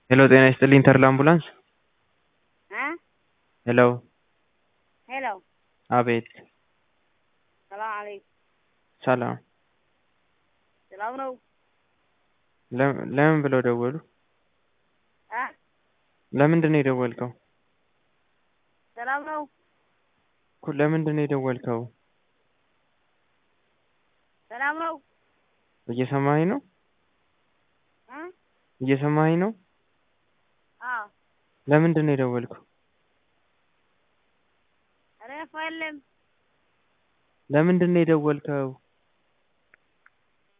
ሄሎ ጤና ይስጥልኝ ተድላ አምቡላንስ እ ሄሎ ሄሎ አቤት ሰላም አለይኩም ሰላም ሰላም ነው ለም- ለምን ብለው ደወሉ እ ለምንድን ነው የደወልከው ሰላም ነው እኮ ለምንድን ነው የደወልከው ሰላም ነው እየሰማኸኝ ነው እ እየሰማኸኝ ነው አዎ ለምንድን ነው የደወልከው ኧረ እኮ የለም ለምንድን ነው የደወልከው